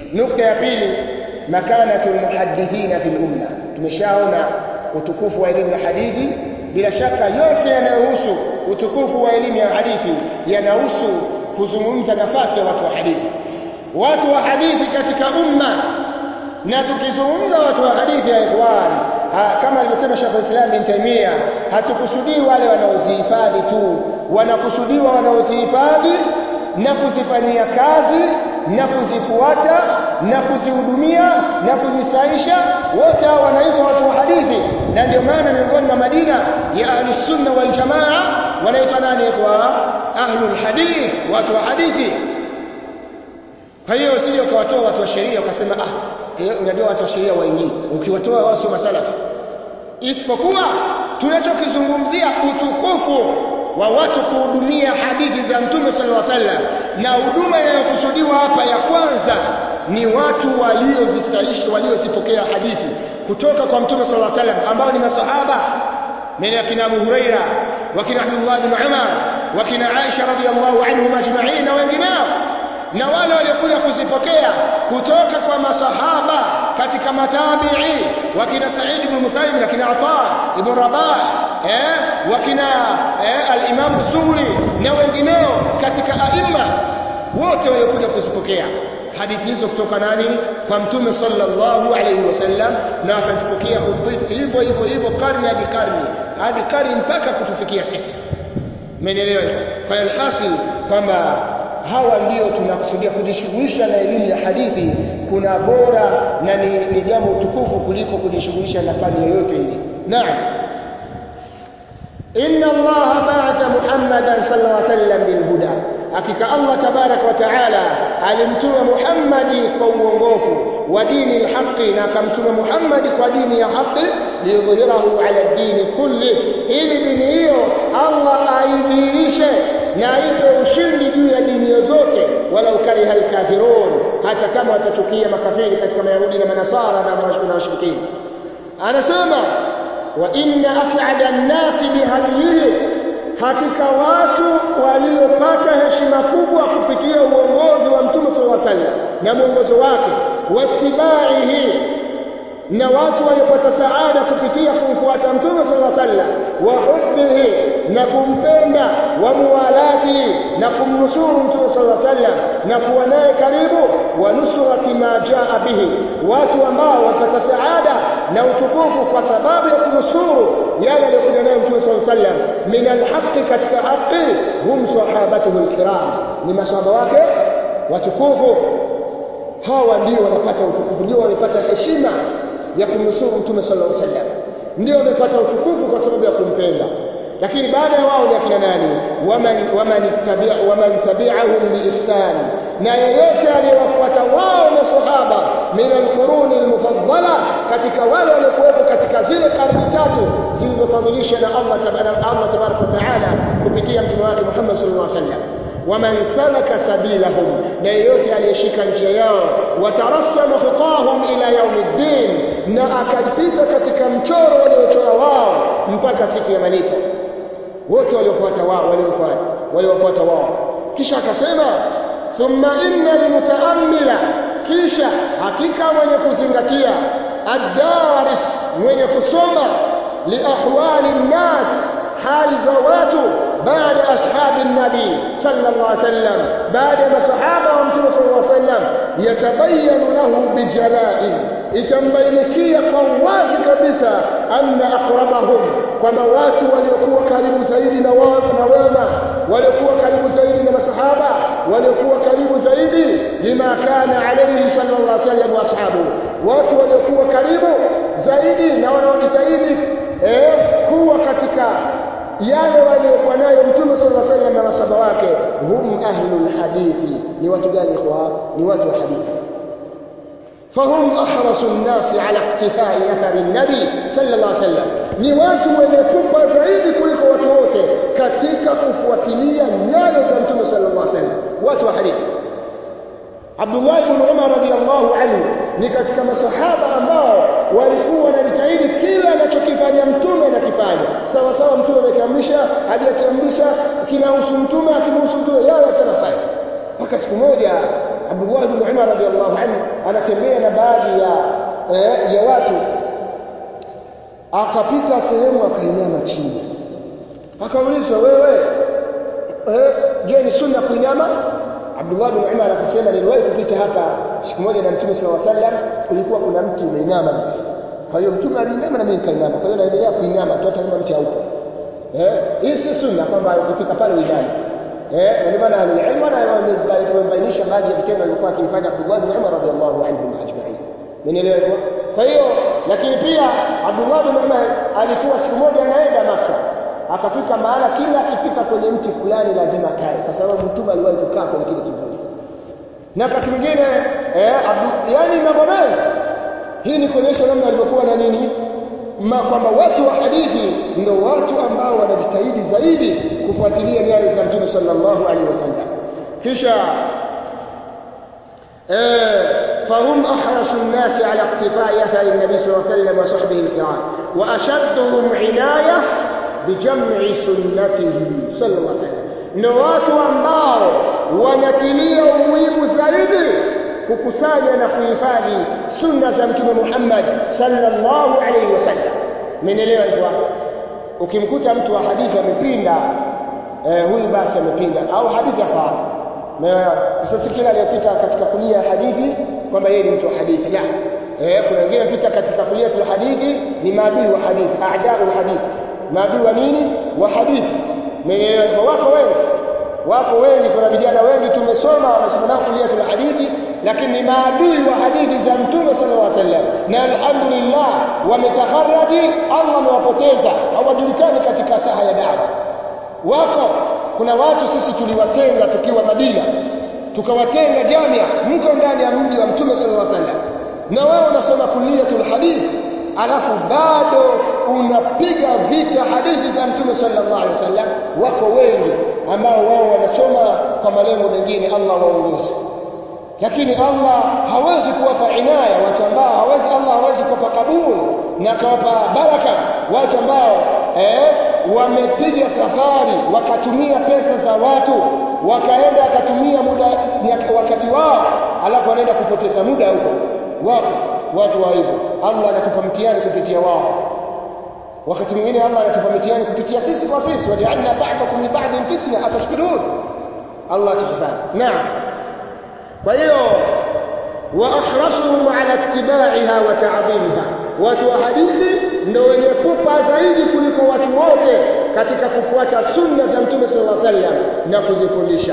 nukta ya pili makanatu almuhaddithina fil umma tumeshaona utukufu wa elimu ya hadithi bila shaka yote yanayohusu utukufu wa elimu ya hadithi yanahusu kuzungumza nafasi ya watu wa hadithi watu wa hadithi katika umma na tukizungumza watu wa hadithi ya ikhwan ha, kama alivyosema Sheikh Islam bin Taymiyyah hatukusudii wale wanaozihifadhi tu wanakusudiwa wanaozihifadhi na kuzifanyia kazi na kuzifuata na kuzihudumia na kuzisaisha wote hao wanaitwa watu wa hadithi na ndio maana miongoni mwa Madina ya ahli sunna wal jamaa wanaitwa nani ikhwa ahlul hadith watu wa hadithi kwa hiyo usije ukawatoa watu wa sheria ukasema ah eh, unajua watu wa sheria waingii ukiwatoa wao sio masalafi isipokuwa tunachokizungumzia utukufu wa watu kuhudumia hadithi za Mtume sallallahu alaihi wasallam na huduma inayokusudiwa hapa ya kwanza ni watu waliozisaisha waliozipokea hadithi kutoka kwa Mtume sallallahu alaihi wasallam ambao ni masahaba من akina Abu Huraira wakina Abdullah ibn Umar wakina Aisha radhiyallahu anhum ajma'in na wengineo na wale waliokuja kuzipokea kutoka kwa masahaba katika matabi'i wakina Sa'id ibn Musayyib na kina Ata ibn Rabah eh wakina eh, al-Imam Suri na wengineo katika aima wote waliokuja kuzipokea hadithi hizo kutoka nani kwa mtume sallallahu alayhi wasallam na wakazipokea hivyo hivyo hivyo karne hadi karne hadi karne mpaka kutufikia sisi umeelewa kwa hiyo alhasil kwamba hawa ndio tunakusudia kujishughulisha na elimu ya hadithi kuna bora na ni, ni jambo tukufu kuliko kujishughulisha na fani yoyote ile naam inna allaha ba'atha muhammadan sallallahu alaihi wasallam bil huda hakika allah tabarak wa taala alimtuma muhammadi kwa uongofu wa dini alhaqi na akamtuma muhammadi kwa dini ya haki liyudhhirahu ala dini kulli ili dini hiyo allah aidhihirishe na aipe ushindi juu ya dini zote wala ukariha alkafirun hata kama watachukia makafiri katika mayahudi na manasara na washirikina anasema wa inna as'ada an-nasi bihadihi hakika watu waliopata heshima kubwa kupitia uongozi wa mtume sallallahu alaihi wasallam na mwongozo wake watibaihi na watu waliopata saada kupitia kumfuata mtume sallallahu alaihi wasallam wa hubbihi na kumpenda wa muwalati na kumnusuru mtume sallallahu alaihi wasallam na kuwa naye karibu wa nusrati ma jaa bihi watu ambao wapata saada na utukufu kwa sababu ya kunusuru yale aliyokuja nayo mtume sallallahu alaihi wasallam min alhaqi katika haqi hum sahabatuhu alkiram ni masahaba wake watukufu hawa ndio wanapata utukufu ndio wanapata heshima ya kumnusuru mtume sallallahu alaihi wasallam ndio wamepata utukufu kwa sababu ya kumpenda lakini baada ya wao ni akina nani waman waman ittabi'a waman tabi'ahum biihsan na yeyote aliyewafuata wao maswahaba min alquruni almufaddala katika wale waliokuwepo katika zile karne tatu zilizofadhilishwa na Allah tabaraka Allah tabaraka wa taala kupitia mtume wake Muhammad sallallahu alaihi wasallam waman salaka sabilahum na yeyote aliyeshika njia yao watarassama khuqahum ila yaumiddin na akapita katika mchoro waliochora wao mpaka siku ya malipo wote waliofuata wao waliofuata waliofuata wao kisha akasema thumma inna almutaammila kisha hakika mwenye kuzingatia ad-daris mwenye kusoma liahwali nnas hali za watu baada ashabi nabi sallallahu alaihi wasallam baada ya masahaba wa mtume sallallahu alaihi wasallam yatabayanu lahu bijalai itambainikia kwa wazi kabisa anna aqrabahum kwamba watu waliokuwa karibu zaidi na wao na wema waliokuwa karibu zaidi na masahaba waliokuwa karibu zaidi lima kana alayhi sallallahu alaihi wasallam wa ashabu watu waliokuwa karibu zaidi na wanaojitahidi eh, kuwa katika yale waliokuwa nayo mtume sallallahu alaihi wasallam na masahaba wake hum ahlul hadithi ni watu gani ikhwa ni watu wa hadithi فهم أحرص الناس على اقتفاء أثر النبي صلى الله عليه وسلم ni watu wenye pupa zaidi kuliko watu wote katika kufuatilia nyayo za mtume sallallahu alaihi wasallam watu wa hadithi Abdullah ibn Umar radhiyallahu anhu ni katika masahaba ambao walikuwa wanajitahidi kila anachokifanya mtume anakifanya sawa sawa mtume amekiamrisha hajakiamrisha kinahusu mtume akimhusu mtume yale atanafanya mpaka siku moja Abdullah ibn Umar radhiyallahu anhu anatembea na baadhi ya eh, ya watu akapita sehemu akainama chini akaulizwa wewe eh, je ni sunna kuinama Abdullah bin Umar akasema niliwahi kupita hapa siku moja na Mtume sallallahu alaihi wasallam kulikuwa kuna mti umeinama kwa hiyo Mtume aliinama na mimi nikainama kwa hiyo naendelea kuinama tu hata kama mti haupo eh hii si sunna kwamba ukifika pale uiname eh na ndio maana al-ilm na wamebainisha baadhi ya vitendo alivyokuwa akifanya Abdullah bin Umar radhiallahu anhum ajma'in Mmenielewa hivyo? Kwa hiyo lakini pia Abdullah bin Umar alikuwa siku moja anaenda maka akafika mahala kila akifika kwenye mti fulani lazima kae kwa sababu mtume aliwahi kukaa kwenye kile kivuli. Na wakati mwingine eh Abdu, yani mambo mengi. Hii ni kuonyesha namna alivyokuwa na nini? Ma kwamba watu wa hadithi ndio watu ambao wanajitahidi zaidi kufuatilia nyayo za Mtume sallallahu alaihi wasallam. Kisha فهم أحرص الناس على اقتفاء أثر النبي صلى الله عليه وسلم وصحبه الكرام وأشدهم عناية بجمع سنته صلى الله عليه وسلم ndio watu ambao wanatilia umuhimu zaidi kukusanya na kuhifadhi sunna za mtume Muhammad sallallahu alaihi wasallam. Mmenielewa hivyo? Ukimkuta mtu wa hadithi amepinda eh, huyu basi amepinda au hadithi afahamu sasa kila aliyepita katika kulia hadithi kwamba yeye ni mtu wa hadithi la eh kuna wengine pita katika kulia tu hadithi ni maadui wa hadithi a'da'ul hadithi maadui wa nini wa hadithi meelewa wako wengi wako wengi kuna vijana wengi tumesoma wamesoma nao kulia tu hadithi lakini ni maadui wa hadithi za mtume sallallahu alaihi wasallam na alhamdulillah wametaharaji Allah amewapoteza hawajulikani katika saha ya dawa wako kuna watu sisi tuliwatenga tukiwa Madina tukawatenga jamia mko ndani ya mji wa Mtume sallallahu alaihi wasallam na wewe unasoma kuliatul hadith alafu bado unapiga vita hadithi za Mtume sallallahu alaihi wasallam wako wengi ambao wao wanasoma kwa malengo mengine Allah waongoze lakini Allah hawezi kuwapa inaya watu ambao hawezi Allah hawezi kuwapa kabuli na kawapa baraka watu ambao eh wamepiga safari wakatumia pesa za watu wakaenda wakatumia muda wakati wao alafu wanaenda kupoteza muda huko wapo watu wa hivyo Allah anatupa mtihani kupitia wao wakati mwingine Allah anatupa mtihani kupitia sisi kwa sisi waja'alna ba'dakum li ba'din fitna atashkurun Allah tuhifadhi naam kwa hiyo wa ahrasuhum ala ittiba'iha wa ta'dhimiha watu wa hadithi ndio wenye pupa zaidi kuliko watu wote katika kufuata sunna za mtume sallallahu alaihi wasallam na kuzifundisha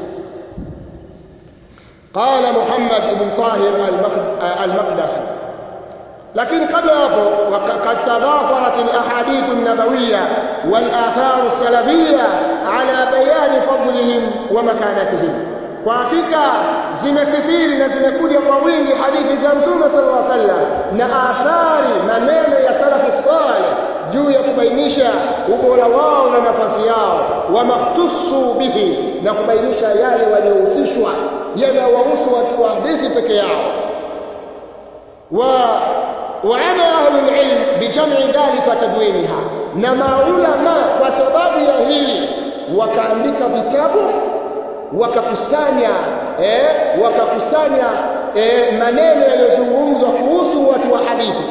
قال محمد بن طاهر المقدسي لكن قبل hapo وقد تضافرت الاحاديث النبويه والاثار السلفيه على بيان فضلهم ومكانتهم kwa hakika zimekithiri na zimekuja kwa wingi hadithi za mtume sallallahu alaihi wasallam na athari maneno ya salafu salih juu ya kubainisha ubora wao na nafasi yao wa mahtusu bihi na kubainisha yale waliohusishwa yanayowahusu watu wa hadithi peke yao wa وعمل أهل العلم بجمع ذلك وتدوينها na maulama kwa sababu ya hili wakaandika vitabu wakakusanya eh, wakakusanya eh, maneno yaliyozungumzwa kuhusu watu wa hadithi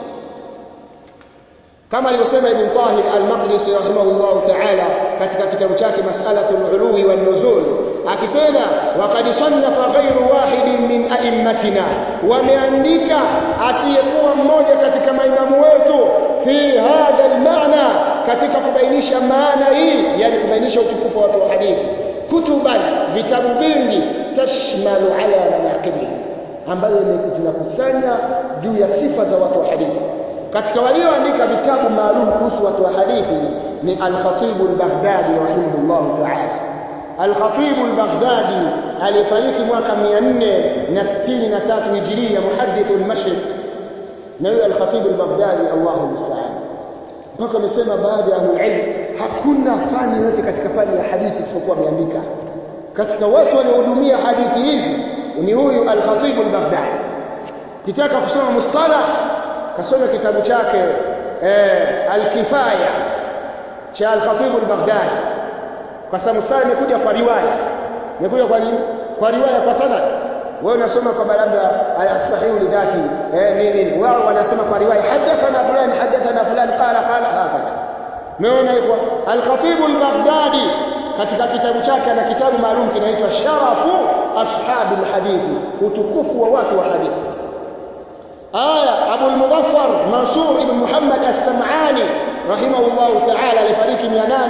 kama alivyosema Ibn Tahir al-Maqdisi rahimahullah ta'ala katika kitabu chake Mas'alatul Uluwi wan Nuzul akisema waqad sannafa ghayru wahidin min a'immatina wameandika asiyekuwa mmoja katika maimamu wetu fi hadha al-ma'na katika kubainisha maana hii yani kubainisha utukufu wa watu wa hadithi kutuban vitabu vingi tashmalu ala manaqibihim ambazo zinakusanya juu ya sifa za watu wa hadithi katika walioandika vitabu maalum kuhusu watu wa hadithi ni al-Khatib al-Baghdadi rahimahullah ta'ala al-Khatib al-Baghdadi alifariki mwaka 463 Hijria muhaddith al-Mashriq na huyo al-Khatib al-Baghdadi Allahu musta'an mpaka amesema baadhi ya ahlul hakuna fani yote katika fani ya hadithi isipokuwa ameandika katika watu waliohudumia hadithi hizi ni huyu al-Khatib al-Baghdadi kitaka kusoma mustalah kasome kitabu chake eh, al-Kifaya cha al-Khatib al-Baghdadi kwa sababu mustalah imekuja kwa riwaya imekuja kwa nini kwa riwaya kwa sanad wewe unasoma kwamba labda as-sahihu lidhati eh nini wao wanasema kwa riwaya hadathana fulani hadathana fulani qala qala hakadha umeona hivyo al-khatib al-baghdadi katika kitabu chake ana kitabu maalum kinaitwa sharafu ashabi al-hadithi utukufu wa watu wa hadithi aya Abu al-Mudaffar Mansur ibn Muhammad as-Sam'ani rahimahullahu ta'ala alifariki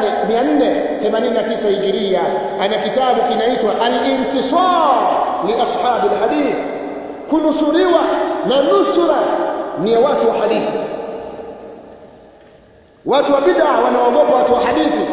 489 hijiria ana kitabu kinaitwa al-intisar li ashabi al-hadith kunusuriwa na nusura ni watu wa hadithi watu wa bid'a wanaogopa watu wa hadithi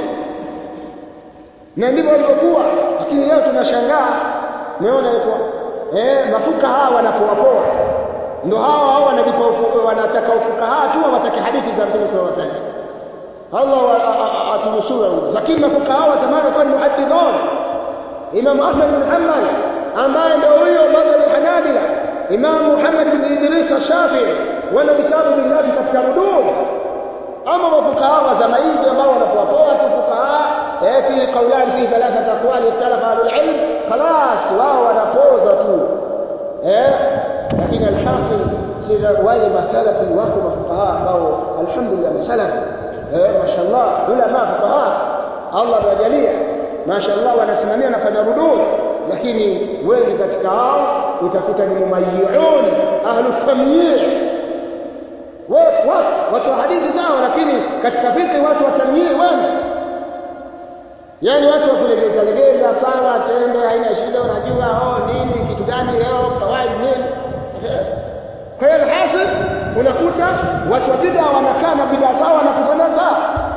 na ndivyo walivyokuwa lakini leo tunashangaa umeona hivyo eh mafuka hawa wanapoapoa ndo hawa hao wanavipa wanataka ufukaha tu hawataki hadithi za Mtume sallallahu alaihi wasallam Allah atunusuru lakini mafuka hawa zamani walikuwa ni muhaddithun Imam Ahmad bin Hanbal ambaye ndio huyo madhhabi Hanabila Imam Muhammad bin Idris Shafi'i wana vitabu vingapi katika rudud ama mafukaha wa zama hizi ambao wanapoapoa tu fukaha eh fi qawlan fi thalathat aqwal ikhtalafa ahlul ilm خلاص wao wanapoza tu eh lakini alhasil sija wale masalafi wako mafukaha ambao alhamdulillah masalafi eh mashallah ulama fukaha Allah amewajalia mashallah wanasimamia wanafanya rudud lakini wengi katika hao utakuta ni mumayyi'un ahlu tamyi' watu watu wa hadithi sawa lakini katika fikri watu wa tamyi' wengi yani watu wa kulegeza legeza sawa tende haina shida unajua oh nini kitu gani leo kawaida nini kwa hiyo alhasil unakuta watu wa bid'a wanakaa na bid'a zao wanakufanya sawa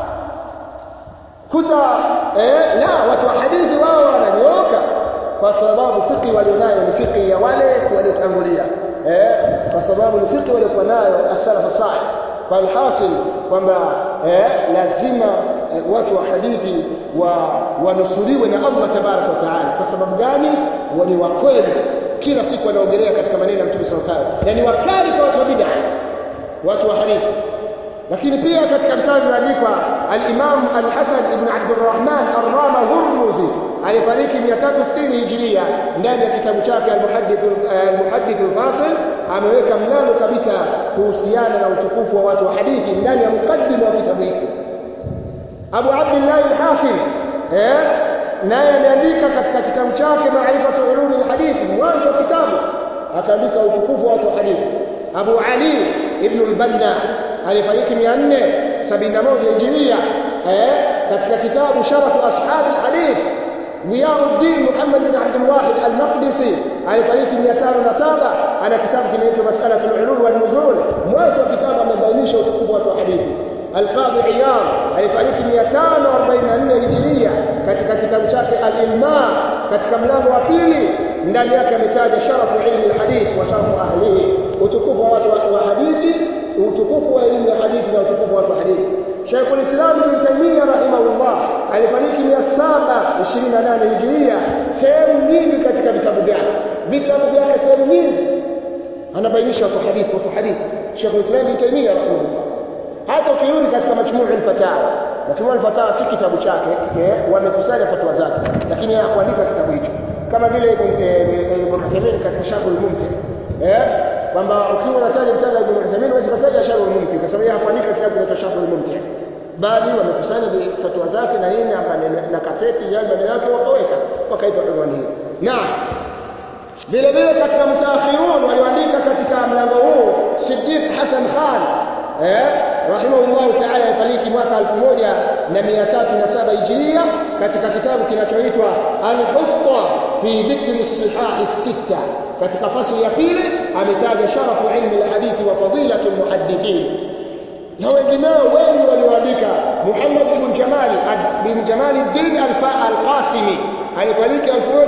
kuta eh la watu wa hadithi wao wananyoka kwa sababu fiqi walionayo ni fiqi ya wale waliotangulia eh kwa sababu ni fiqi waliokuwa nayo as-salaf salih kwa alhasil kwamba eh lazima eh, watu wa hadithi wa wanusuriwe na Allah tabarak wa taala kwa sababu gani wani wa kweli kila siku wanaongelea katika maneno ya Mtume sallallahu alaihi wasallam yani wakali kwa watu wa bid'a watu wa hadithi lakini pia katika vitabu vilivyoandikwa al-Imam al-Hasan ibn Abdurrahman ar-Rama Hurmuzi alifariki 360 Hijria ndani ya kitabu chake al-Muhaddith al-Muhaddith al-Fasil ameweka mlango kabisa kuhusiana na utukufu wa watu wa hadithi ndani ya mukaddima wa kitabu hiki Abu Abdullah al-Hakim eh naye ameandika katika kitabu chake Ma'rifatu Ulum al-Hadith mwanzo wa kitabu akaandika utukufu wa watu wa hadithi Abu Ali ibn al-Banna alifariki 471 Hijria eh katika kitabu Sharafu Ashab al-Hadith Niyauddin Muhammad bin Abdul Wahid al-Maqdisi alifariki 507 ana kitabu kinaitwa Mas'alatu al-Ulu wal Nuzul mwanzo wa kitabu amebainisha utukufu wa watu wa hadithi Al-Qadhi Iyad alifariki 544 Hijria katika kitabu chake Al-Ilma katika mlango wa pili ndani yake ametaja sharafu ilmi al-hadith wa sharafu ahlihi utukufu wa watu wa hadithi utukufu wa elimu ya hadithi na utukufu wa watu wa hadithi Sheikhul Islam Ibn Taymiyyah rahimahullah alifariki 728 Hijria sehemu nyingi katika vitabu vyake vitabu vyake sehemu nyingi anabainisha watu hadithi watu hadithi Sheikhul Islam Ibn Taymiyyah rahimahullah hata ukirudi katika majmuu al-fatawa majmuu al-fatawa si kitabu chake wamekusanya fatwa zake lakini hakuandika kitabu hicho kama vile Ibn Uthaymeen katika Sharh al-Mumti eh kwamba ukiwa unataja kitabu Ibn Uthaymeen huwezi kutaja Sharh al-Mumti kwa sababu hakuandika kitabu kinaitwa Sharh al-Mumti bali wamekusanya fatwa zake na nini na kaseti yale maneno yake wakaweka wakaipa unwani hii na vile vile katika mutaakhirun walioandika katika mlango huu Siddiq Hassan Khan eh rahimahullah ta'ala alifariki mwaka 1307 Hijria katika kitabu kinachoitwa Al-Hutta fi dhikri sihahi sita katika fasili ya pili ametaja sharafu ilmi al-hadithi wa fadilatu al-muhaddithin na wengineo wengi walioandika Muhammad ibn Jamal bin Jamal ad-Din al-Qasimi alifariki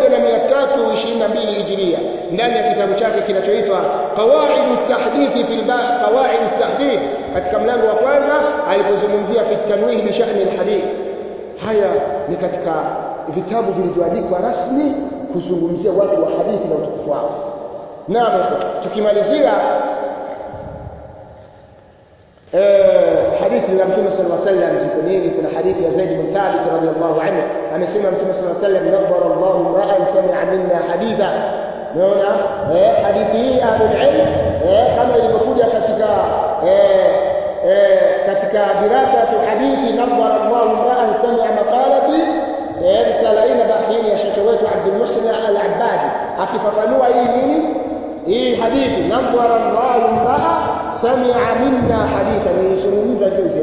1322 Hijria ndani ya kitabu chake kinachoitwa Qawaid at-Tahdith fi Qawaid at-Tahdith katika mlango wa kwanza alipozungumzia fi tanwih bi sha'ni al-hadith haya ni katika vitabu vilivyoandikwa rasmi kuzungumzia watu wa hadithi na utukufu wao naam tukimalizia eh hadithi za Mtume sallallahu alaihi wasallam ziko nyingi kuna hadithi ya Zaid bin Thabit radhiyallahu anhu amesema Mtume sallallahu alaihi wasallam nabbara Allahu ra'an sami'a minna haditha umeona eh hadithi hii ahlul ilm eh kama ilivyokuja katika eh eh katika dirasatu hadithi nadhara Allah imra'an sami'a maqalati eh risala ina bahini ya shekhe wetu Abdul Muhsin al-Abbadi akifafanua hii nini hii hadithi nadhara Allah imra'a sami'a minna haditha niizungumza juzi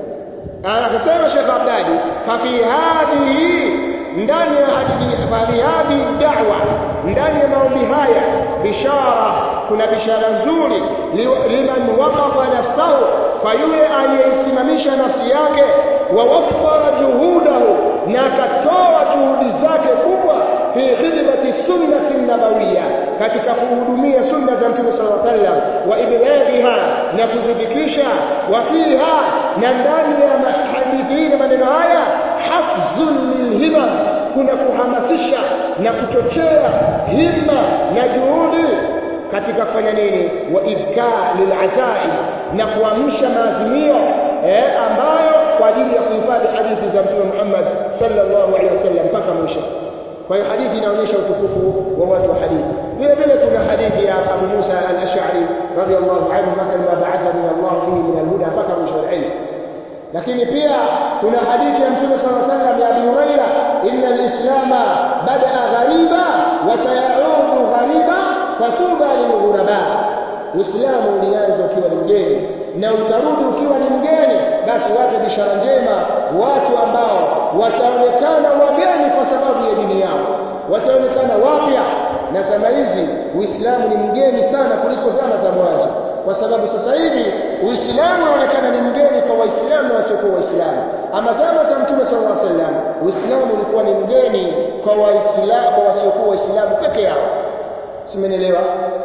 hapa akasema Sheikh Abdadi fa fi hadhihi ndani ya hadithi fa fi hadhihi da'wa ndani ya maombi haya bishara kuna bishara nzuri liman waqafa nafsahu kwa yule aliyeisimamisha nafsi yake wa waffara juhudahu na akatoa juhudi zake kubwa fi khidmati sunnati nabawiyya katika kuhudumia sunna za mtume sallallahu alaihi wasallam wa iblaghiha na kuzifikisha wa fiha na ndani ya hadithi hii na maneno haya hafzun lilhimam kuna kuhamasisha na kuchochea himma na juhudi katika kufanya nini wa ibka lilazaim na kuamsha maazimio eh, ambayo kwa ajili ya kuhifadhi hadithi za mtume Muhammad sallallahu alaihi wasallam mpaka mwisho kwa hiyo hadithi inaonyesha utukufu wa watu wa hadithi vile vile kuna hadithi ya Abu Musa al-Ash'ari radhiyallahu anhu mathalan ma ba'athani Allah bihi min al-huda mpaka mwisho wa ilmu lakini pia kuna hadithi ya mtume sallallahu alaihi wasallam ya Abi Huraira inna al-islama bada'a ghariba wa sayaudu ghariba fatuba lilghuraba Uislamu ulianza ukiwa ni mgeni na utarudi ukiwa ni mgeni basi wape bishara njema watu ambao wataonekana wageni kwa sababu ya dini yao wataonekana wapya na zama hizi Uislamu ni mgeni sana kuliko zama za mwanzo kwa sababu sasa hivi Uislamu unaonekana ni mgeni kwa Waislamu na wasiokuwa Waislamu ama zama za Mtume sallallahu alaihi wasallam Uislamu ulikuwa ni mgeni kwa Waislamu kwa wasiokuwa Waislamu peke yao simenielewa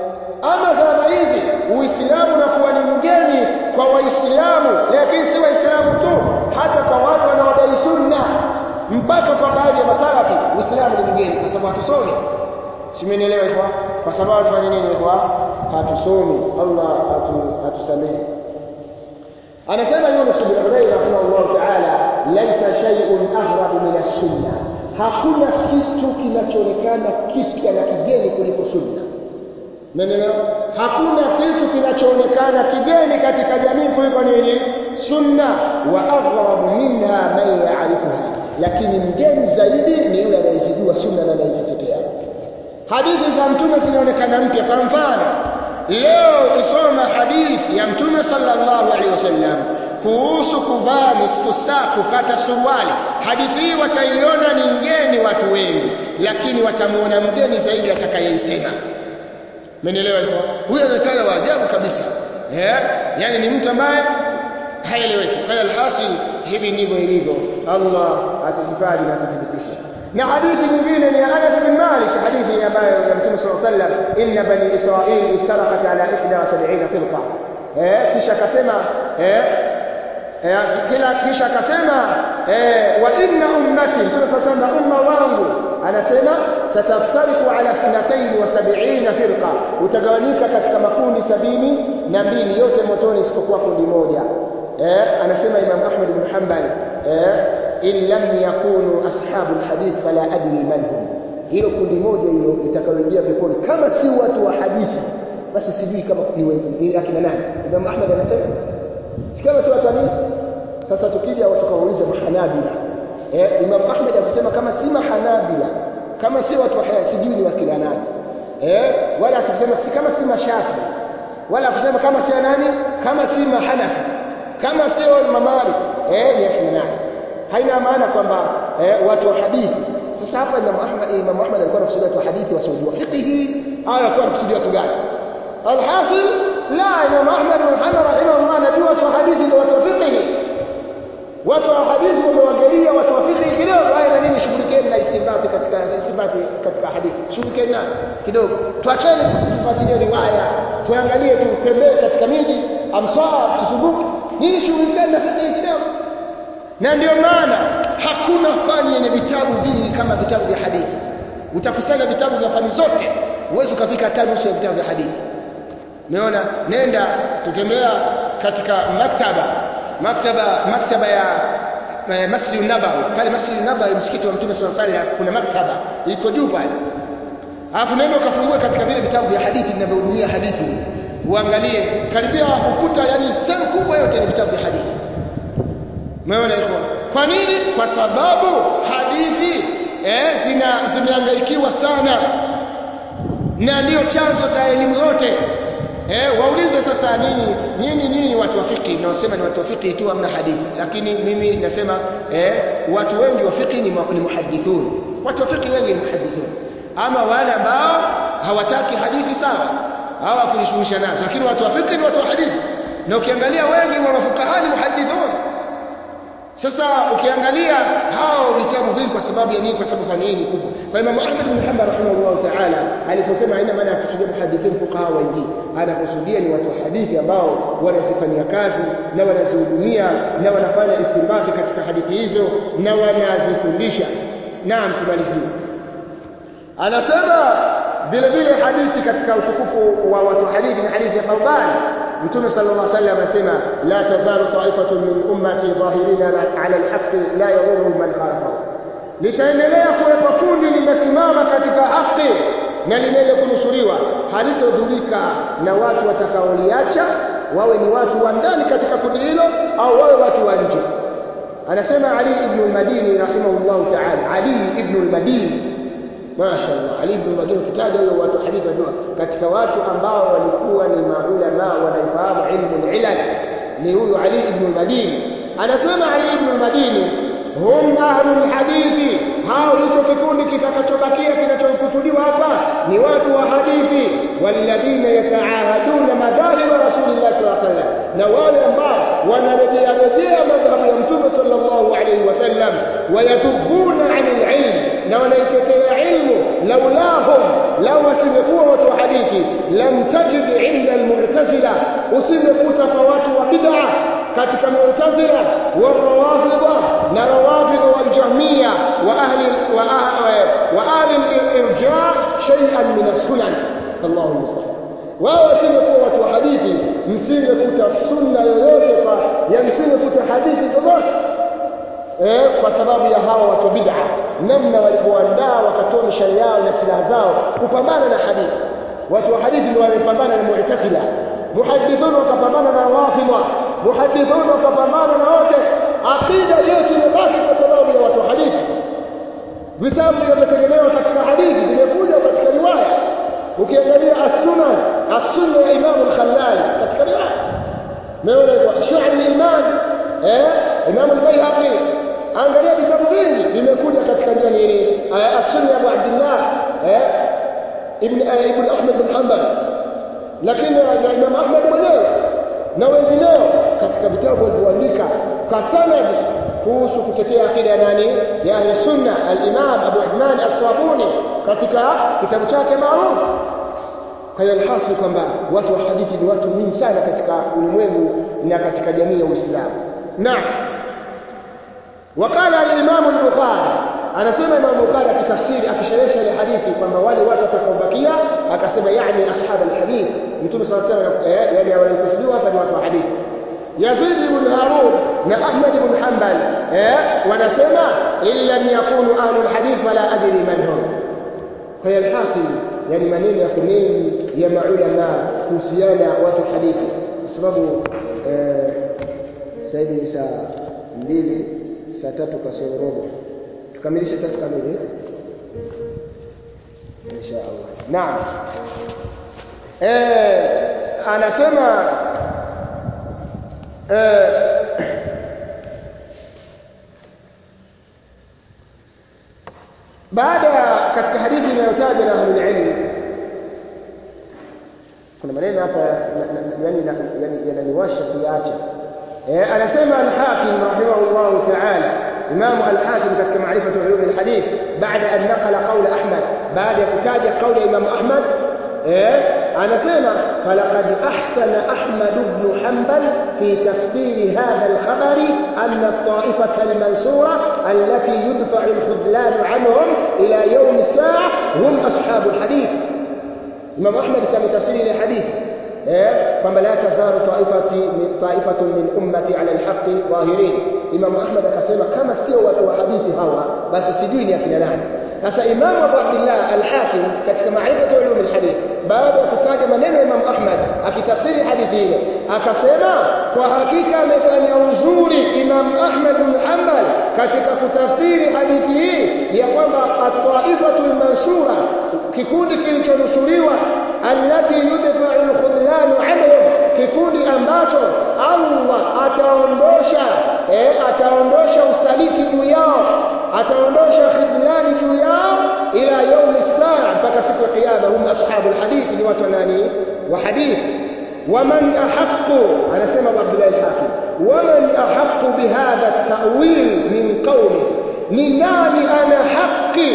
ama zama hizi Uislamu unakuwa ni mgeni kwa Waislamu lakini si Waislamu tu hata kwa watu wanaodai sunna mpaka kwa baadhi ya masalafi Uislamu ni mgeni kwa sababu hatusomi simenielewa hivyo kwa sababu tufanye nini hivyo hatusomi Allah atu, atusamehe anasema Yunus bin Ubayy rahimahullah ta'ala laisa shay'un aghrabu min as-sunna hakuna kitu kinachoonekana kipya na kigeni kuliko sunna Umeelewa? Hakuna kitu kinachoonekana kigeni katika jamii kuliko nini? Sunna wa aghrabu minha man ya'rifuha. Lakini mgeni zaidi ni yule anayezijua sunna na anayezitetea. Hadithi za mtume zinaonekana mpya kwa mfano leo ukisoma hadithi ya mtume sallallahu alaihi wasallam kuhusu kuvaa nisfu saa kukata suruali hadithi hii wataiona ni ngeni watu wengi lakini watamuona mgeni zaidi atakayeisema Mmenielewa hivyo? Huyo anaonekana wa ajabu kabisa. Eh? Yaani ni mtu ambaye haeleweki. Kwa hiyo alhasil hivi ndivyo ilivyo. Allah atahifadhi na atuthibitishe. Na hadithi nyingine ni ya Anas bin Malik, hadithi ambayo ya Mtume صلى الله عليه وسلم, inna bani Israil iftaraqat ala 71 firqa. Eh, kisha akasema eh eh, kila kisha akasema eh, wa inna ummati Mtume صلى الله عليه وسلم umma wangu anasema sataftariku ala 72 firqa utagawanyika katika makundi sabini na mbili yote motoni isipokuwa kundi moja eh anasema Imam Ahmad ibn Hanbal eh in lam yakunu ashabul hadith fala adri man hum hilo kundi moja hilo litakayoingia peponi kama si watu wa hadithi basi sijui kama ni ni akina nani Imam Ahmad anasema si kama si watu wa nini sasa tukija watu kawauliza mahanabila eh Imam Ahmad akisema kama si mahanabila kama si watu wa haya sijui ni wakina nani eh wala asisema si kama si mashafi wala kusema kama si nani kama si mahanafi kama sio mamali eh ni akina nani haina maana kwamba eh, watu wa hadithi sasa hapa Imam Ahmad Imam Ahmad alikuwa anakusudia watu wa hadithi wasiojua fiqhi au alikuwa anakusudia watu gani alhasil la Imam Ahmad bin Hanbal rahimahullah anajua watu wa hadithi ndio watu wa fiqhi watu wa hadithi wamewagaia watu wa fiqh kidogo haya na nini shughulikeni na istinbati katika istinbati katika hadithi shughulikeni nayo kidogo tuachane sisi tufuatilie riwaya tuangalie tutembee katika miji amsar tusumbuke nini shughulikeni na fiqh kidogo na ndio maana hakuna fani yenye vitabu vingi kama vitabu vya hadithi utakusanya vitabu vya fani zote uweze ukafika hata nusu ya vitabu vya hadithi umeona nenda tutembea katika maktaba maktaba maktaba ya eh, Masjid Nabawi pale Masjid Nabawi msikiti wa Mtume sallallahu alaihi wasallam kuna maktaba iko juu pale alafu nenda ukafungue katika vile vitabu vya hadithi vinavyohudumia hadithi uangalie karibia ukuta yani sehemu kubwa yote ni vitabu vya hadithi umeona hivyo kwa nini kwa sababu hadithi eh, zina zimehangaikiwa sana na ndio chanzo za elimu zote eh, waulize sasa nini nini nini watu wa fiqh naosema ni watu wa fiqh tu hamna hadithi lakini mimi nasema eh, watu wengi wa fiqh ni, ni muhadithun watu wa fiqh wengi ni muhadithun ama wale ambao hawataki hadithi sawa hawa kunishughulisha nazo lakini watu wa fiqh ni watu wa hadithi na ukiangalia wengi wa mafukaha ni muhadithun sasa ukiangalia hao vitabu vingi kwa sababu ya nini kwa sababu fani hii ni kubwa kwa Imam Ahmad bin Hanbal rahimahullah ta'ala aliposema haina maana ya kusudia muhadithin fuqaha wengi anakusudia ni watu wa hadithi ambao wanazifanyia kazi na wanazihudumia na wanafanya istinbati katika hadithi hizo na wanazifundisha naam tumalizie anasema vile vile hadithi katika utukufu wa watu hadithi ni hadithi ya Thawban Mtume sallallahu alaihi wasallam anasema la tazalu ta'ifatun min ummati dhahirina ala alhaqqi la yadhurru man khalafahu litaendelea kuwepo kundi limesimama katika haki na lenye kunusuriwa halitodhurika na watu watakaoliacha wawe ni watu wa ndani katika kundi hilo au wawe watu wa nje anasema Ali ibn al-Madini rahimahullah ta'ala Ali ibn al-Madini Mashaallah Ali ibn Madini ukitaja huyo watu hadithi wa katika watu ambao walikuwa ni maulama wanaifahamu ilmu al-ilal ni huyo Ali ibn Madini anasema Ali ibn Madini hum ahlul hadithi hao hicho kikundi kitakachobakia kinachokusudiwa hapa ni watu wa hadithi walladhina yataahaduna madhahib rasulillah sallallahu alaihi wasallam na wale ambao wanarejea rejea madhhabu ya mtume sallallahu alaihi wasallam wayadhubuna anil ilm na wanaitetea ilmu laulahum lau wasingekuwa watu wa hadithi lam tajid inda almu'tazila usingekuta kwa watu wa bid'a katika mu'tazila warawafidha na rawafidha waljahmiya wa ahli wa ahli wa ahli al-irja shay'an min as-sunan Allahu musta'an wao wasingekuwa watu wa hadithi msingekuta sunna yoyote kwa ya msingekuta hadithi zozote eh, kwa sababu ya hawa watu bid'a namna walipoandaa wakatoa mishale yao na silaha zao kupambana na hadithi watu wa hadithi ndio wamepambana na mu'tazila muhadithun wakapambana na wafidha muhadithun wakapambana na wote aqida yote imebaki kwa sababu ya watu wa hadithi vitabu vinavyotegemewa katika hadithi vimekuja katika riwaya ukiangalia as-sunan as-sunna ya Imam al-Khallal katika riwaya umeona hivyo shu'ab al-iman eh Imam al-Baihaqi angalia vitabu vingi vimekuja katika njia nini as-sunna ya Abu Abdullah eh ibn ibn Ahmad bin Hanbal lakini na Imam Ahmad mwenyewe na wengineo katika vitabu walivyoandika kwa sanadi kuhusu kutetea akida ya nani ya ahli sunna al-Imam Abu Uthman as-Sabuni katika kitabu chake maarufu kwa hiyo alhasi kwamba watu wa hadithi ni watu mingi sana katika ulimwengu na katika jamii ya Uislamu naam وقال الامام البخاري anasema Imam Bukhari akitafsiri akisherehesha ile hadithi kwamba wale watu watakaobakia akasema yani ashab alhadith mtume sallallahu alayhi wasallam yani walikusudiwa hapa ni watu wa hadithi Yazid ibn Harun na Ahmad ibn Hanbal eh wanasema illa yakunu ahlul hadith fala adri man hum kwa hiyo alhasil yani maneno ya mengi ya maulama kuhusiana watu hadithi kwa sababu eh sasa hivi saa mbili saa tatu kasoro robo tukamilishe tatu kamili insha Allah naam eh anasema eh baada katika hadithi inayotajwa na ahlul ilm kuna maneno hapa yani yani yananiwasha kuyaacha eh anasema al-hakim rahimahullah ta'ala imam al-hakim katika maarifatu ulum al-hadith baada an naqala qawl ahmad baada ya kutaja qawl imam ahmad eh anasema falaqad ahsana ahmad ibn hanbal fi tafsir hadha al-khabar anna at-ta'ifata al-mansura allati yudfa'u al-khudlan 'anhum ila yawm as-sa'a hum ashabu al-hadith imam ahmad sema tafsiri ile hadithi eh kwamba la tazaru taifati min taifatun min ummati ala alhaqi dhahirin imam ahmad akasema kama sio watu wa hadithi hawa basi sijui ni akina nani sasa Imam Abu Abdullah Al-Hakim katika Maarifatu Ulum al-Hadith baada ya kutaja maneno ya Imam Ahmad akitafsiri hadithi ile akasema kwa hakika amefanya uzuri Imam Ahmad bin Hanbal katika kutafsiri hadithi hii ya kwamba at-taifatul mansura kikundi kilichonusuriwa allati yudfa'u al-khudlan anhum kikundi ambacho Allah ataondosha eh, ataondosha usaliti juu yao ataondosha khidlani juu yao ila yaumi saa mpaka siku ya kiyama hum ashabul hadith ni watu nani wa hadith waman ahqqu anasema Abdullah al-Hakim waman ahqqu bihadha at-ta'wil min qawli ni nani ana haki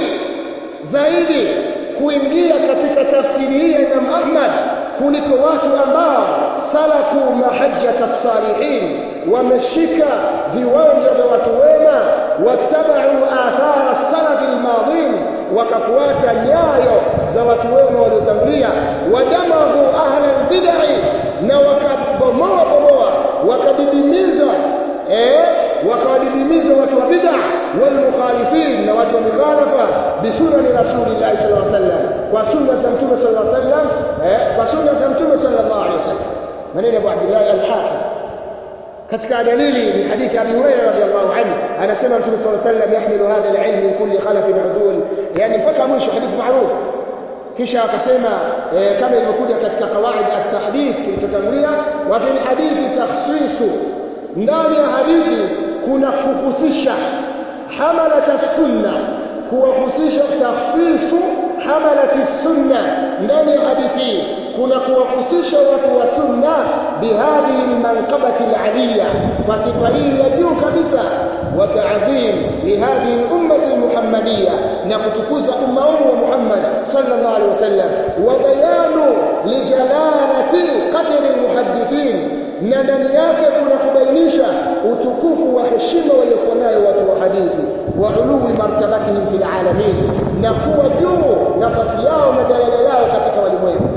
zaidi kuingia katika tafsiri hii ya Imam Ahmad kuliko watu ambao salaku mahajjata salihin wameshika viwanja vya watu wema wattabau athara salafi almadhin wakafuata nyayo za watu wema waliotangulia wadamahu ahla albid'i na wakabomoa bomoa wakadidimiza eh wakawadidimiza watu wa bid'a wal mukhalifin na watu wa mikhalafa bi sunani rasulillahi sallallahu alaihi wasallam kwa sunna za mtume sallallahu alaihi wasallam eh kwa sunna za mtume sallallahu alaihi wasallam maneno ya Abu Abdullah al-Hakim katika dalili ni hadithi Abi Hurairah radhiyallahu anhu anasema mtume sallallahu alaihi wasallam yahmilu hadha al-ilm min kulli khalafin udul yani mpaka mwisho hadithi maarufu kisha akasema eh, kama ilivyokuja katika qawaid at-tahdith kilichotangulia wa fil hadithi takhsisu ndani ya hadithi kuna kuhusisha hamalat sunna kuwahusisha takhsisu hamalat sunna ndani ya hadithi kuna kuwahusisha watu wa sunna bihadhihi almanqabati alaliya kwa sifa hii ya juu kabisa wa ta'dhim lihadhihi al-ummati al-muhammadiyya na kutukuza umma huu wa Muhammad sallallahu alaihi wasallam wa bayanu lijalalati qadri al-muhaddithin na ndani yake kuna kubainisha utukufu wa heshima waliokuwa nayo watu wa hadithi wa ulumi martabatihim fil alamin na kuwa juu nafasi yao na daraja lao katika walimwengu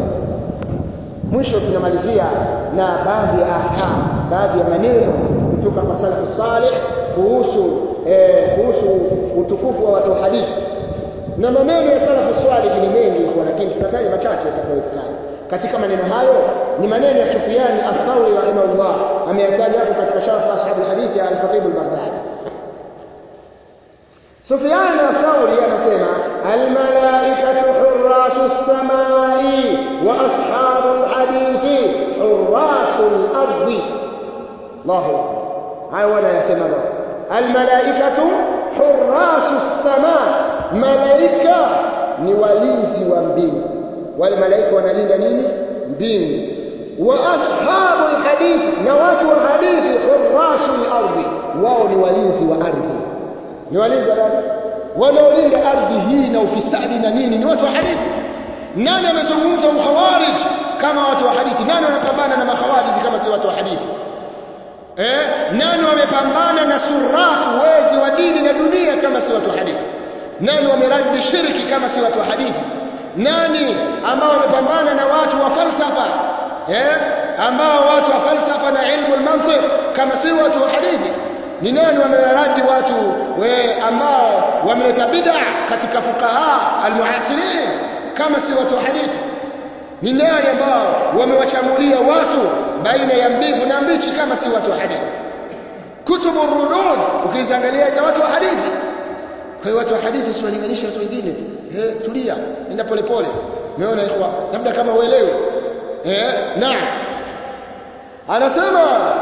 mwisho tunamalizia na baadhi ya ahkam baadhi ya maneno kutoka kwa salafu salih kuhusu eh, kuhusu utukufu wa watu wa hadithi na maneno ya salafu salih ni mengi kwa lakini tutataja machache yatakayowezekana katika maneno hayo ni maneno ya Sufyan ath-Thawri rahimahullah ameyataja hapo katika sharh ashab al-hadith ya al-Khatib al-Baghdadi Sufyan ath-Thawri anasema al-malaikatu hurrasu as-samai wa ashabu al-hadithi hurrasu al-ardi Allahu akbar hayo wanayasema baba al-malaikatu hurrasu as-samaa malaika ni walinzi wa mbingu wale malaika wanalinda nini mbingu wa ashabu alhadith na watu wa hadithi hurrasul ardi wao ni walinzi wa ardhi ni walinzi wa ardhi wanaolinda ardhi hii na ufisadi na nini ni watu wa hadithi nani amezungumza ukhawarij kama watu wa hadithi nani wamepambana na makhawarij kama si watu wa hadithi eh nani wamepambana na surakh wezi wa dini na dunia kama si watu wa hadithi nani wameradi shirki kama si watu wa hadithi nani ambao wamepambana na watu wa falsafa eh ambao watu wa falsafa na ilmu al-mantiq kama si watu wa hadithi ni nani wameradi watu we ambao wameleta bid'a katika fuqaha al-muasirin kama si watu wa hadithi ni nani ambao wamewachambulia watu baina ya mbivu na mbichi kama si watu wa hadithi kutubu rudud ukiziangalia za watu wa hadithi kwa hiyo watu wa hadithi usiwalinganishe watu wengine eh tulia nenda polepole umeona ikhwa labda kama uelewe eh naam anasema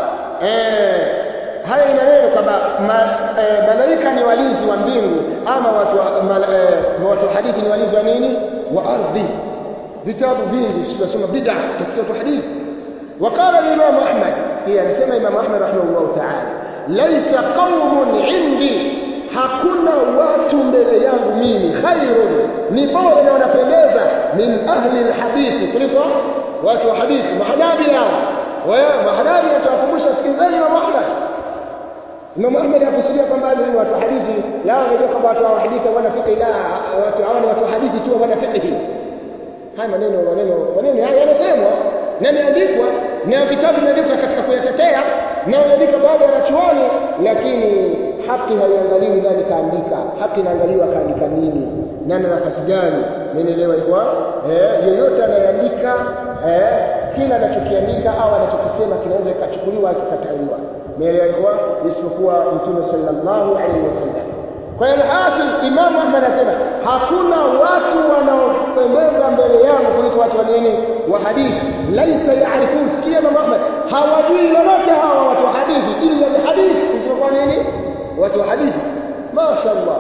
eh haya ni maneno kwamba ma, eh, malaika ni walinzi wa mbingu ama watu wa, mal, eh, watu wa hadithi ni walinzi wa nini wa ardhi vitabu vingi tunasoma bid'a tutakuta hadithi وقال الإمام أحمد سكي أنا سمع الإمام أحمد رحمه الله تعالى ليس قوم عندي hakuna watu mbele yangu mimi khairun ni bora na wanapendeza min ahli alhadithi kuliko watu wa hadithi mahanabi hao wewe mahanabi tuwakumbusha sikizeni Imam Ahmad Imam Ahmad hakusudia kwamba ni watu wa hadithi la wanajua kwamba watu wa hadithi wana fiqh la watu hao ni watu wa hadithi tu wana fiqh haya maneno maneno maneno haya yanasemwa na yameandikwa na vitabu vimeandikwa katika kuyatetea na yameandika baadhi ya wanachuoni lakini haki haiangaliwi nani kaandika haki inaangaliwa kaandika nini nani na nafasi gani umeelewa kwa eh yeyote anayeandika eh kila anachokiandika au anachokisema kinaweza kikachukuliwa kikataliwa umeelewa kwa isipokuwa mtume sallallahu alaihi wasallam kwa hiyo hasil Imam Ahmad anasema hakuna watu wanaopendeza mbele yangu kuliko watu wa nini wa hadithi laisa yaarifun sikia Imam Ahmad hawajui lolote hawa watu wa hadithi illa alhadith isipokuwa nini watu wa hadithi mashaallah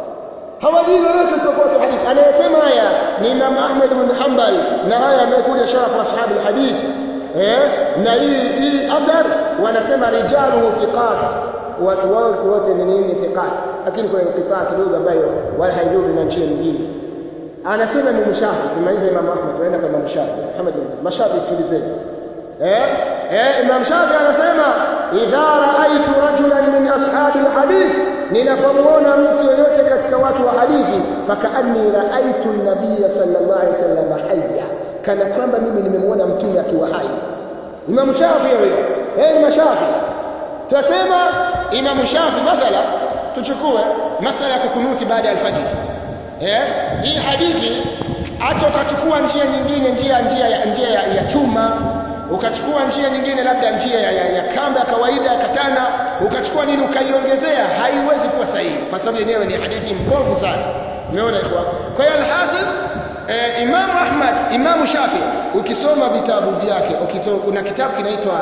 hawajui lolote isipokuwa watu wa hadithi anayesema haya ni Imam Ahmad bin Hanbal na haya amekuja sharafu ashabu alhadith eh na hii hii athar wanasema rijaluhu thiqat watu wao wote ni nini thiqat lakini kuna inqitaa kidogo ambayo wala haidhuru na njia nyingine anasema Imam Shafi tumaliza Imam Ahmad tunaenda kwa Imam Shafi Muhammad bin Mashafi sikilizeni eh eh Imam Shafi anasema idha raaitu rajulan min ashabi alhadith ninapomuona mtu yoyote katika watu wa hadithi fakaanni raaitu an-nabiy sallallahu alaihi wasallam hayya kana kwamba mimi nimemuona mtume akiwa hai Imam Shafi huyo eh Imam Shafi tunasema Imam Shafi mathala tuchukue masala ya kukunuti baada ya alfajiri eh hii hadithi hata ukachukua njia nyingine njia njia ya njia ya, ya chuma ukachukua njia nyingine labda njia ya, ya, ya kamba ya kawaida ya katana ukachukua nini ukaiongezea haiwezi kuwa sahihi kwa sababu yenyewe ni hadithi mbovu sana umeona ikhwa kwa hiyo alhasil eh, Imam Ahmad Imam Shafi ukisoma vitabu vyake ukito, kuna kitabu kinaitwa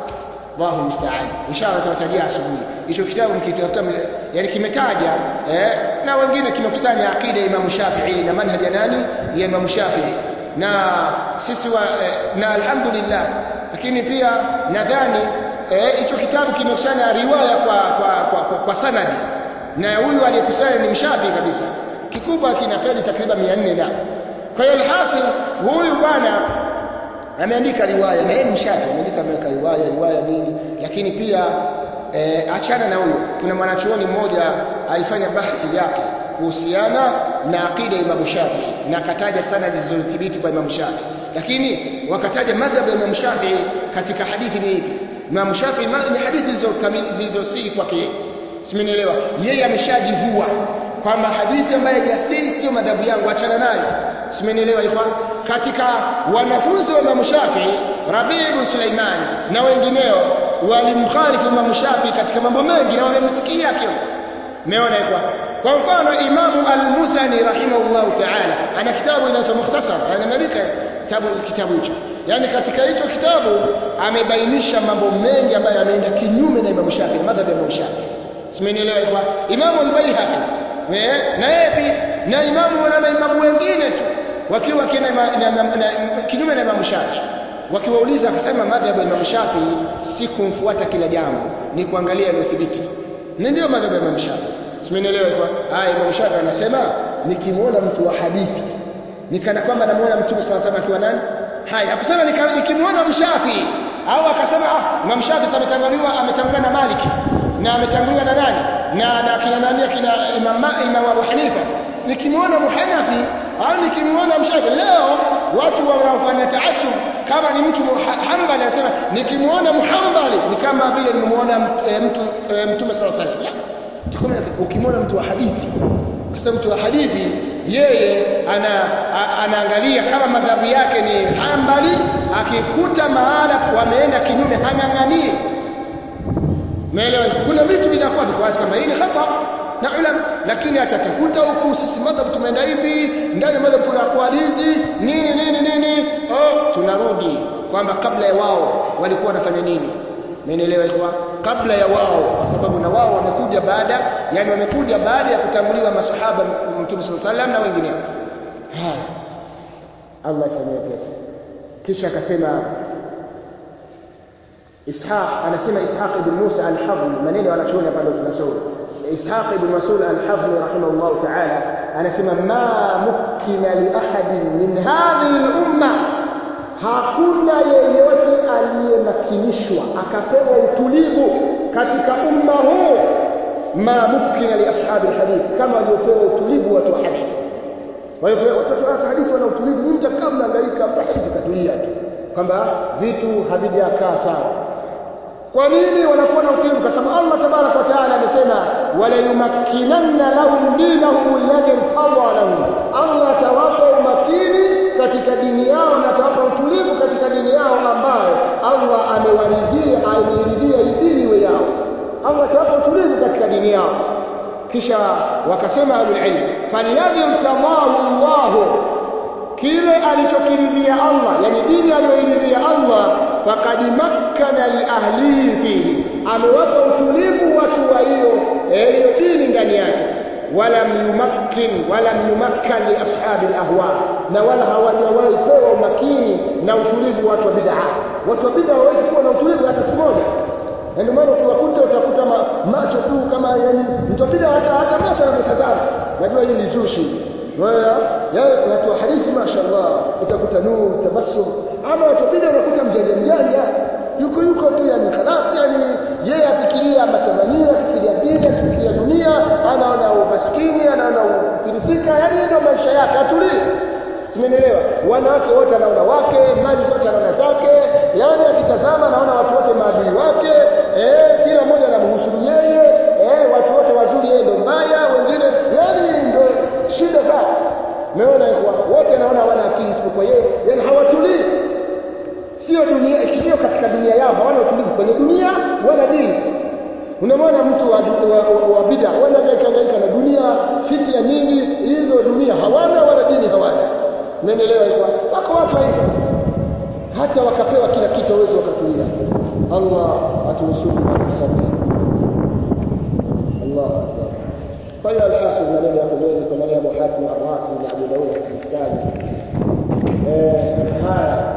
Allahu musta'an. Inshallah tutawatajia asubuhi. Hicho kitabu mkitafuta yani kimetaja eh, na wengine kimekusanya akida ya Imam Shafi'i na manhaji ya nani ya Imam Shafi'i. Na sisi wa eh, na alhamdulillah lakini pia nadhani hicho eh, kitabu kimekusanya riwaya kwa kwa, kwa, kwa, kwa sanadi. Na huyu aliyekusanya ni mshafi kabisa. Kikubwa kina peji takriban 400 na. Kwa hiyo alhasil huyu bwana ameandika riwaya na yeye mshafi ameandika ameweka riwaya riwaya nini lakini pia e, achana na huyo kuna mwanachuoni mmoja alifanya bahthi yake kuhusiana na akida ya Imam Shafi na akataja sana zilizothibiti kwa Imam Shafi lakini wakataja madhhabu ya Imam Shafi katika hadithi ni ipi Imam Shafi ni hadithi zilizosihi kwake yeye simenielewa yeye ameshajivua kwamba hadithi ambayo haijasihi sio madhabu yangu achana nayo simenielewa ikhwan katika wanafunzi wa Imam Shafi Rabi ibn Sulaiman na wengineo walimkhalifu Imam Shafi katika mambo mengi na wamemsikia akiwa umeona ikhwan kwa mfano Imamu Al-Musani rahimahullahu ta'ala ana kitabu inaitwa Mukhtasar anaandika kitabu kitabu hicho yani katika hicho kitabu amebainisha mambo mengi ambayo yameenda kinyume na Imam Shafi na madhhabu ya Imam Shafi simenielewa ikhwan Imamu Al-Baihaqi na yeye na imamu na maimamu wengine tu wakiwa kina kinyume na Imam Shafi wakiwauliza akasema madhhabu ya Imam Shafi si kumfuata kila jambo ni kuangalia yaliyothibiti na ndio madhhabu ya Imam Shafi simenielewa kwa haya Imam Shafi anasema nikimwona mtu wa hadithi nikana kwamba namuona mtume sallallahu alaihi wasallam akiwa nani haya akusema nikimwona mshafi au akasema ah Imam Shafi ametanguliwa ametanguliwa na Maliki na ametanguliwa na nani na na kina nani kina Imam Imam Abu Hanifa nikimwona Muhanafi au nikimwona Mshafi leo watu wanaofanya taasub kama ni mtu Hanbali anasema nikimwona Muhambali ni kama vile nimemwona mtu Mtume sallallahu alaihi wasallam ukimwona mtu wa hadithi kwa mtu wa hadithi yeye ana anaangalia kama madhabu yake ni Hanbali akikuta mahala wameenda kinyume hang'ang'anie Umeelewa? Kuna vitu vinakuwa viko wazi kama hii ni khata na ulama lakini atatafuta huku sisi madhhabu tumeenda hivi ndani madhhabu kuna aqwalizi nini nini nini oh tunarudi kwamba kabla ya wao walikuwa wanafanya nini Umeelewa ikhwa? Kabla ya wao kwa sababu na wao wamekuja baada yani wamekuja baada ya kutanguliwa masahaba Mtume صلى الله na wengineo. Haya. Allah afanyie pesa. Kisha akasema Ishaq anasema Ishaq ibn Musa al-Hadli maneno wanachuoni hapa ndio tunasoma Ishaq ibn Mas'ud al-Hadli rahimahullah ta'ala anasema ma mukina li ahadin min hadhihi al-umma hakuna yeyote aliyemakinishwa akapewa utulivu katika umma huu ma mukina li ashabi alhadith kama waliopewa utulivu watu wa hadithi waliopewa watoto wa hadithi wana utulivu mtu kama mnaangaika mtu hadithi katulia tu kwamba vitu havijakaa sawa kwa nini wanakuwa na utulivu kwa sababu Allah tabarak wa taala amesema wala yumakkinanna lahum dinahum alladhi irtada lahum Allah atawapa umakini katika dini yao na atawapa utulivu katika dini yao ambayo Allah amewaridhia ameiridhia hii dini iwe yao Allah atawapa utulivu katika dini yao kisha wakasema ahlul ilm falladhi irtadahu Allah kile alichokiridhia Allah yani dini aliyoiridhia Allah faqad makkana li ahlihi fihi amewapa utulivu watu wa hiyo hiyo dini ndani yake wala yumakkin wala yumakkan li ashabi alahwa na wala hawajawahi pewa umakini na utulivu watu wa bid'a watu wa bid'a hawezi kuwa na utulivu hata siku moja ndio maana ukiwakuta utakuta ma, macho tu kama yani mtu bid'a hata hata macho anapotazama najua hii ni zushi wala yale watu wa hadithi mashaallah utakuta nuru tabassum ama watu bid'a unakuta mjanja mjanja yuko yuko tu yani khalas yani yeye afikiria matamanio afikiria dini afikiria dunia anaona umaskini anaona ufilisika yani ndio maisha yake atulii Simenielewa? Wanawake wote anaona wake, mali zote anaona zake, yani akitazama anaona watu wote maadui wake, eh, kila mmoja anamhusuru yeye, eh, watu wote wazuri yeye ndo mbaya, wengine yani ndo shida zao. Umeona kwa wote anaona hawana akili isipokuwa yeye, yani hawatulii. Sio dunia, sio katika dunia yao, hawana utulivu kwenye dunia wala dini. Unamwona mtu wa, wa, wa, wa bid'a wanahangaika hangaika na dunia, fitna nyingi, hizo dunia hawana wala dini hawana. Umeelewa hivyo? Wako watu hivyo. Hata wakapewa kila kitu waweze wakatulia. Allah atunusuru na kusamehe. Allah akbar. Kwa hiyo alhasil maneno yako mengi kwa maneno ya Abu Hatim Ar-Razi na Abu Dawud As-Sistani. Eh, haya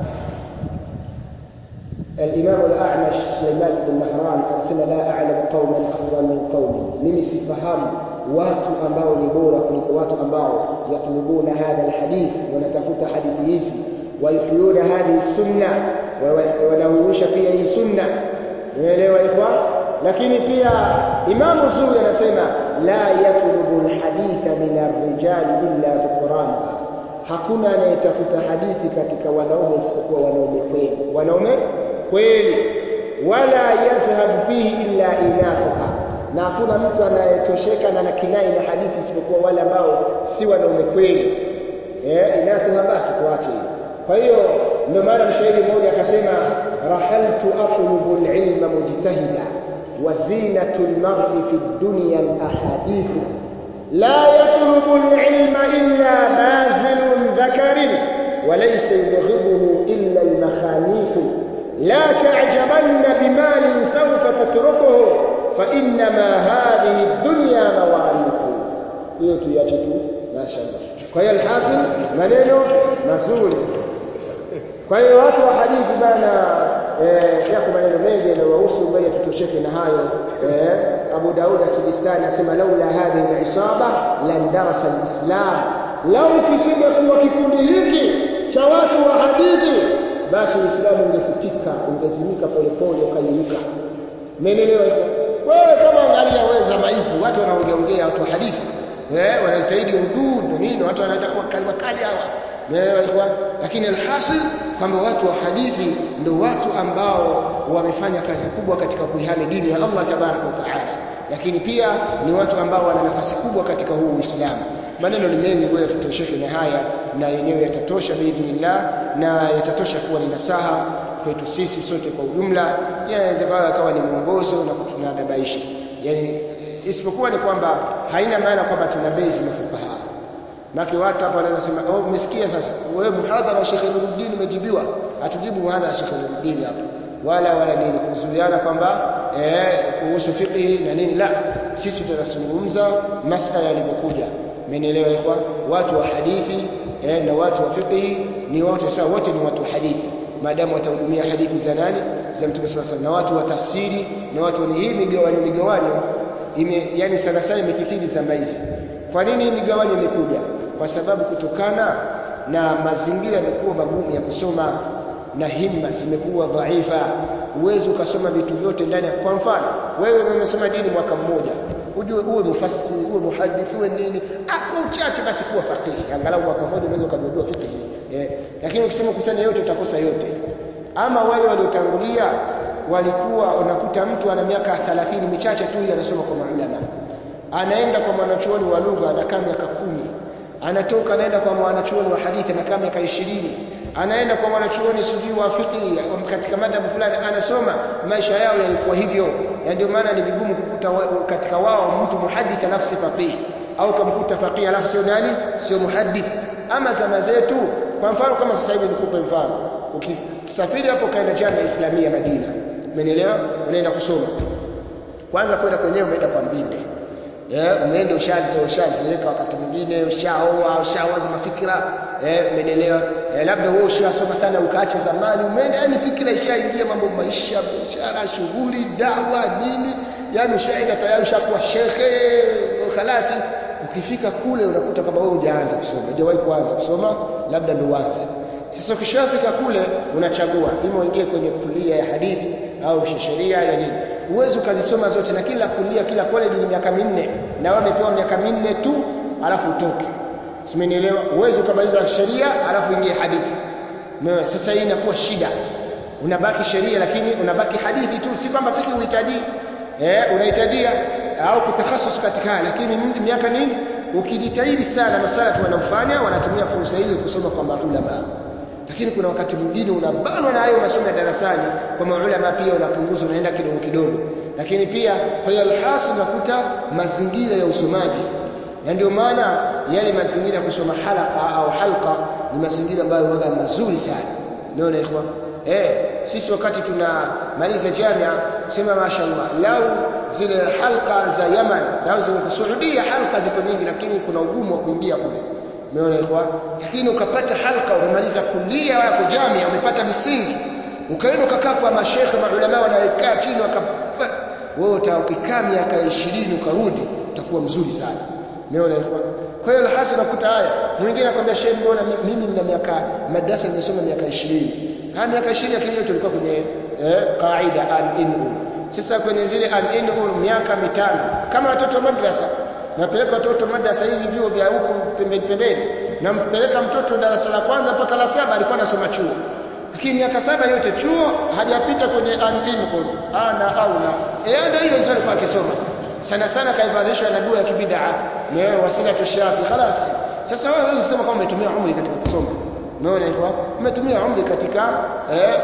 الإمام الأعمش سليمان بن مهران anasema la a'lamu qauman afdal min qaumi mimi sifahamu watu ambao ni bora kuliko watu ambao yatlubuna hadha alhadith wanatafuta hadithi hizi wayuhyuna hadhihi sunna wanahuisha pia hii sunna unaelewa ikhwa lakini pia Imam Zuri anasema la yatlubu alhaditha min arrijali illa biqurana hakuna anayetafuta hadithi katika wanaume isipokuwa wanaume kweli wanaume kweli wala yazhabu fihi illa inafuha na hakuna mtu anayetosheka na nakinai na hadithi isipokuwa wale ambao si wanaume kweli eh inafuha basi tuache kwa hiyo ndio maana mshairi mmoja akasema rahaltu atlubu alilma mujtahida wa zinatu almar'i fi dunya alahadith la yatlubu alilma illa bazilun dhakarin وليس يبغضه إلا المخانيق لا تعجبن بمال سوف تتركه فإنما هذه الدنيا مواريث hiyo tuiache tu mashaallah kwa hiyo alhasil maneno mazuri kwa hiyo watu wa hadithi bana eh, yako maneno mengi yanayohusu ngoja tutosheke na hayo eh, Abu Daud as-Sijistani anasema laula hadhihi al-isaba lan darasa al-islam lau kisingekuwa kikundi hiki cha watu wa hadithi basi uislamu ungefutika ungezimika polepole ukayeyuka umeelewa hivyo wewe kama angalia wewe zama hizi watu wanaongeongea watu wa hadithi eh wanastahili udud nini watu wanataka wakali wakali hawa umeelewa hivyo lakini alhasil kwamba watu wa hadithi ndio watu ambao wamefanya kazi kubwa katika kuihami dini ya Allah tabarak wa taala lakini pia ni watu ambao wana nafasi kubwa katika huu Uislamu maneno ni mengi ngoja tutosheke na haya na yenyewe yatatosha biidhnillah na yatatosha kuwa ni nasaha kwetu sisi sote kwa ujumla inaweza kawa ni mwongozo na kutunadabaisha yani isipokuwa ni kwamba haina maana kwamba tuna base mafukaha Maki watu hapa wanaweza sema oh umesikia sasa wewe muhadhara wa Sheikh Nuruddin umejibiwa atujibu muhadhara wa Sheikh Nuruddin hapa wala wala nini kuzuiana kwamba eh kuhusu fiqh na nini la sisi tunazungumza masala yalivyokuja mmenielewa ikhwa watu wa hadithi eh, na watu wa fiqh ni wote sawa wote ni watu wa hadithi maadamu watahudumia hadithi za nani za mtume sasa na watu wa tafsiri na watu ni hii migawanyo migawanyo ime yani sana sana imekithiri zama hizi kwa nini hii migawanyo imekuja kwa sababu kutokana na mazingira yamekuwa magumu ya kusoma na himma zimekuwa dhaifa uwezo ukasoma vitu vyote ndani kwa mfano wewe umesoma dini mwaka mmoja ujue uwe mufassiri uwe muhadith uwe nini kwa uchache basi kuwa faqihi angalau mwaka mmoja unaweza kujua fiqh eh lakini ukisema kusanya yote utakosa yote ama wale waliotangulia walikuwa unakuta mtu ana miaka 30 michache tu anasoma kwa maulama anaenda kwa mwanachuoni wa lugha anakaa miaka kumi anatoka anaenda kwa mwanachuoni wa hadithi anakaa miaka 20 anaenda kwa mwanachuoni sijui wa fiqh katika madhabu fulani anasoma maisha yao yalikuwa hivyo na ndio maana ni vigumu kukuta wa, katika wao mtu muhadith nafsi faqih au kumkuta faqih alafu sio nani sio muhadith ama zama zetu kwa mfano kama sasa hivi nikupe mfano ukisafiri hapo kaenda Jamia Islamia Madina umeelewa unaenda kusoma kwanza kwenda kwenyewe umeenda kwa mbinde eh umeenda ushazi ushaziweka wakati mwingine ushaoa ushawaza mafikira eh umeelewa eh, labda wewe ushasoma sana ukaacha zamani umeenda yani fikira ishaingia mambo maisha biashara shughuli dawa nini yani ushaenda tayari ushakuwa shekhe khalasi ukifika kule unakuta kama wewe hujaanza kusoma hujawahi kuanza kusoma labda ndio uanze sasa ukishafika kule unachagua ima uingie kwenye kulia ya hadithi au sheria ya nini uwezi ukazisoma zote na kila kulia kila college ni miaka minne na wewe umepewa miaka minne tu alafu utoke simenielewa uwezi ukamaliza sheria alafu ingie hadithi Mewe, sasa hii inakuwa shida unabaki sheria lakini unabaki hadithi tu si kwamba fiki uhitaji eh unahitajia au kutakhasus katika lakini miaka nini ukijitahidi sana masala tu wanaofanya wanatumia fursa ile kusoma kwa maulama lakini kuna wakati mwingine unabanwa na hayo masomo ya darasani kwa maulama pia unapunguza unaenda kidogo kidogo lakini pia kwa hiyo alhasil unakuta mazingira ya usomaji na ndio maana yale mazingira ya kusoma halaka au halqa ni mazingira ambayo huwa mazuri sana unaona ikhwan eh sisi wakati tunamaliza jamia sema mashaallah lau zile halqa za Yaman lau zile Saudia halqa ziko nyingi lakini kuna ugumu wa kuingia kule umeona ikhwan lakini ukapata halqa umemaliza kulia yako jamia umepata misingi ukaenda ukakaa kwa mashekhe maulama wanaekaa chini wakafa wewe utakikaa miaka 20 ukarudi utakuwa mzuri sana umeona ikhwan kwa hiyo hasa unakuta haya mwingine anakuambia shehe mbona mimi nina miaka madrasa nimesoma miaka 20 ha miaka 20 lakini tulikuwa kwenye eh, qaida an inu sasa kwenye zile an inu miaka mitano kama watoto wa madrasa napeleka watoto madrasa hizi vyuo vya huko pembeni pembeni nampeleka mtoto darasa la kwanza mpaka la saba alikuwa anasoma chuo lakini miaka saba yote chuo hajapita kwenye an inu ana au na eh ndio hiyo hizo alikuwa akisoma sana sana kaivadhishwa na dua ya kibidaa ni wasila tushafi خلاص sasa wewe huwezi kusema kama umetumia umri katika kusoma umeona hivyo umetumia umri katika eh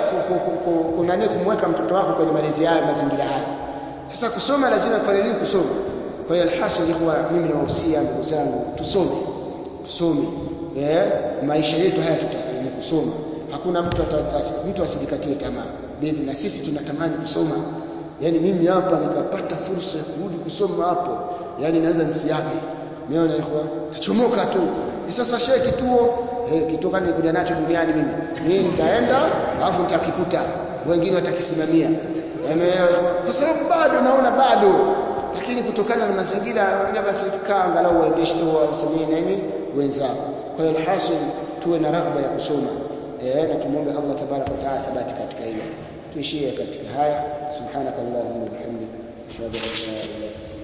kunani kumweka mtoto wako kwenye malezi haya mazingira haya sasa kusoma lazima kufanya nini kusoma kwa hiyo alhasil ikhwa mimi nawahusia ndugu zangu tusome tusome eh maisha yetu haya ni kusoma hakuna mtu mtu asijikatie tamaa bidhi na sisi tunatamani kusoma yani mimi hapa nikapata fursa ya kurudi kusoma hapo yani naweza nisiage umeona ikhwa nachomoka tu sasa shehe kituo eh kituo kani nikuja nacho duniani mimi mimi nitaenda alafu nitakikuta wengine watakisimamia kwa sababu bado naona bado lakini kutokana na mazingira naambia basi kaa angalau waendeshe wasemee nini wenzao kwa hiyo alhasil tuwe na raghba ya kusoma eh na tumuombe Allah tabaraka wa taala thabati katika hilo tuishie katika haya subhanakallahumma wa bihamdika ashhadu an la ilaha illa anta